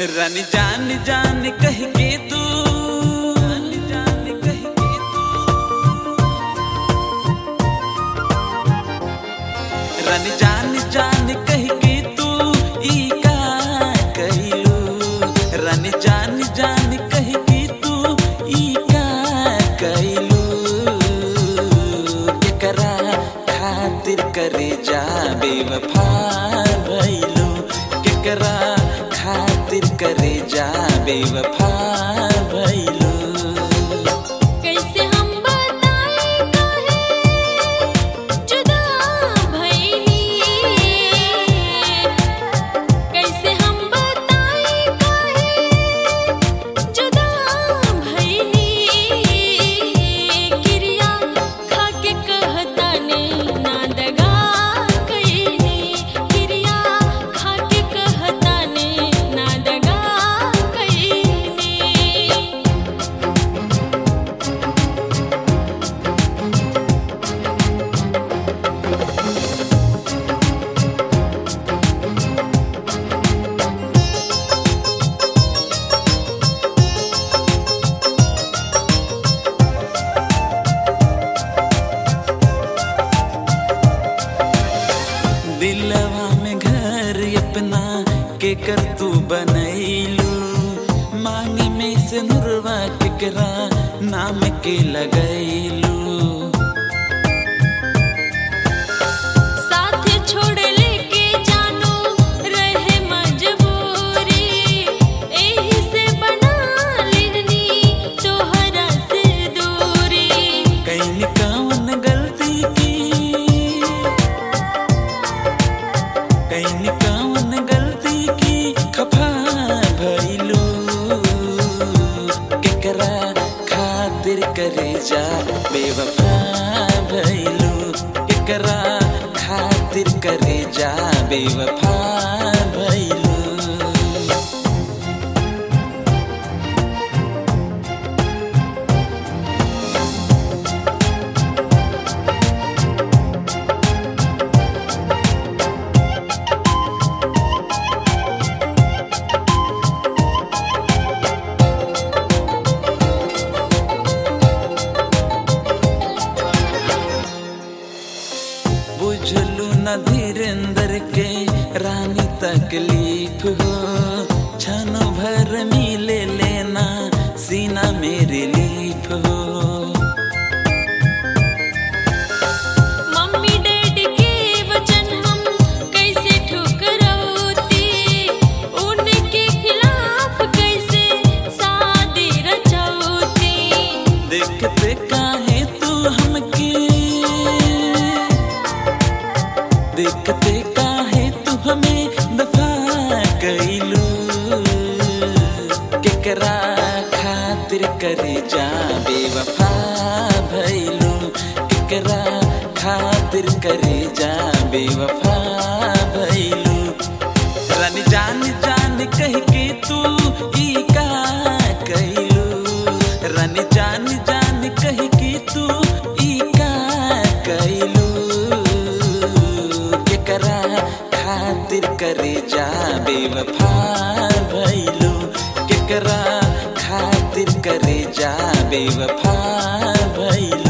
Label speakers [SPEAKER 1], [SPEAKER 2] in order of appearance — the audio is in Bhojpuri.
[SPEAKER 1] रानी जान जान कह के तू रानी जान कह के तू रानी जान जान कह के तू ई का कहलू रानी जान जान कह के तू ई का कहलू केकरा खातिर करे जा बेवफा भइलू केकरा खातिर करे जा बेवफा भइलू
[SPEAKER 2] कैसे हम बताई काहे जुदा भइली कैसे हम बताई काहे जुदा भइली क्रिया खाके कहताने ना दगा कइली क्रिया खाके कहताने ना दगा कइली
[SPEAKER 1] दिलवा में घर अपना के कर तू बनैलू मांगी में से नुरवा केकरा नाम के लगैलू
[SPEAKER 2] साथ छोड़ लेके जानो रहे मजबूरी एही से बना लेनी तोहरा से दूरी
[SPEAKER 1] कैन कौन गलती की कैन कौन गलती की खफा भइलू केकरा खातिर करे जा बेवफा भइलू केकरा खातिर करे जा बेवफा भइलू बुझलू न धीरेन्द्र के रानी तकलीफ हो क्षण भर मिले लेना सीना में रिलीफ हो
[SPEAKER 2] मम्मी डैडी के वचन हम कैसे ठुकराती उनके खिलाफ कैसे शादी रचौती
[SPEAKER 1] देखते काहे तू हमके देखते काहे तू हमें दफा कैलू केकरा खातिर करे जा बेवफा भैलू केकरा खातिर करे जा बेवफा भैलू रानी जान जान कह के तू ई का कैलू रानी जान जान कह के तू ई का कैलू केकरा खातिर करे जा बेवफा भइलू केकरा खातिर करे जा बेवफा भइलू